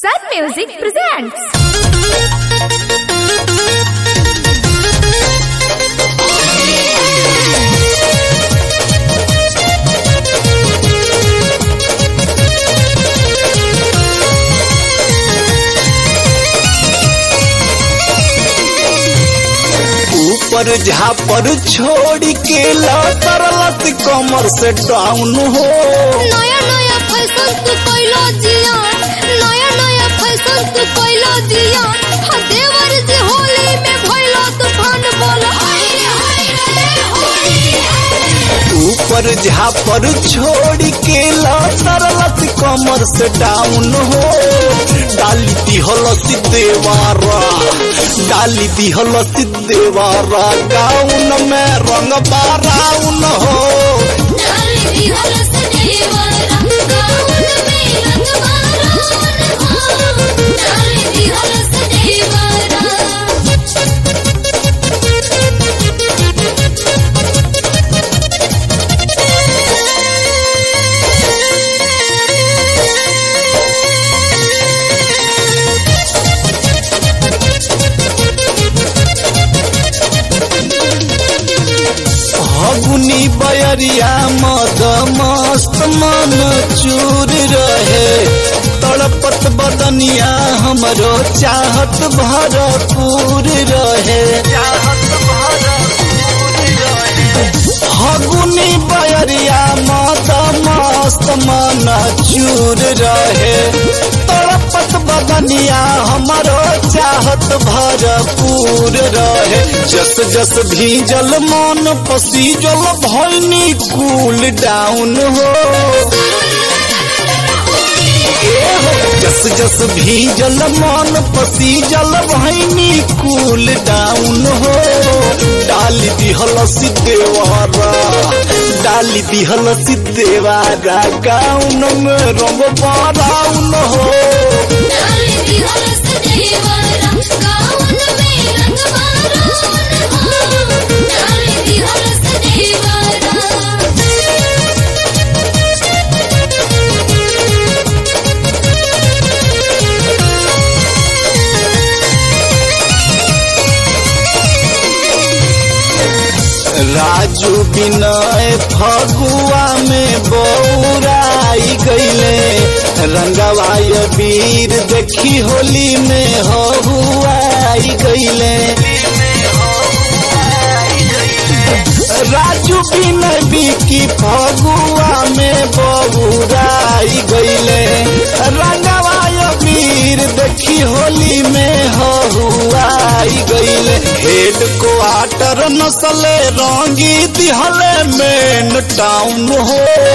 Sun Music presents. ऊपर झापर छोड़ के लौटरलत कमर से डाउन हो नया नया फैशन तू कोइलो जिया नया नया फैशन तू कोइलो जिया हा देवर जी होली में भइलो तूफान बोल हाय रे हाय रे होली ऊपर झापर छोड़ के लौटरलत कमर से डाउन हो डाली दिहल देवारा डाली दिहल देवारा गाउन में रंग बाराउन हो डाली दी हलस देवरा गाउन में रंग मारोन हो डाली दी हलस देवरा हगुनी बयरिया मद मस्त मन चूर रहे तड़पत बदनिया हमरो चाहत भरपूर रहे हगुनी बयरिया मद मस्त मन चूर रहे तड़पत बदनिया हमरो चाहत भरपूर रहे जस जस भीजल मन पसीजल भैनी कूल डाउन हो जस जस भीजल मन पसीजल भैनी कूल डाउन हो डाली दिहल सिद्धेवारा डाली दिहल सिद्धेवारा गाउन में रंग बाराउन हो डाली दी हलस देवरा गाउन में रंग मारोन हो डाली दी हलस देवरा राजू बिनय फगुआ में बौराई गईले रंगवाय वीर देखी होली में हहुआई गईले राजू बिनय बिकी फगुआ में बौराई गईले रंगवाय वीर देखी होली में हहुआई गईले हेड क्वार्टर नसले रंगी दिहले मेन टाउन हो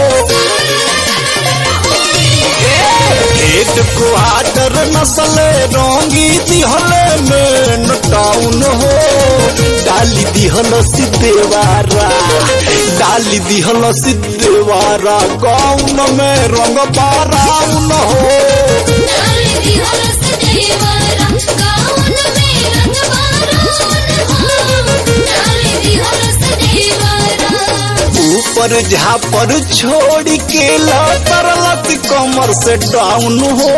हेड क्वार्टर नसले रंगी दिहले मेन टाउन हो डाली दिहल सिद्धेवारा डाली दिहल सिद्धेवारा गाउन में रंग बाराउन हो डाली दी हलस देवरा गाउन में रंग मारोन हो डाली दी हलस देवरा ऊपर झापर छोड़ के लौटरलत कमर से डाउन हो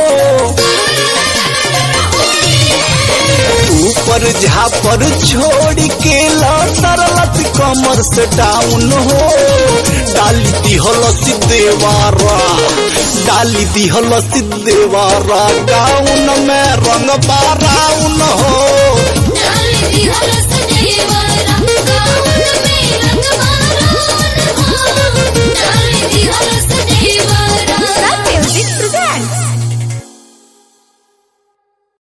ऊपर झापर छोड़ के लौटरलत कमर से डाउन हो डाली दिहल देवारा डाली दिहल देवारा गाउन में रंग बाराउन हो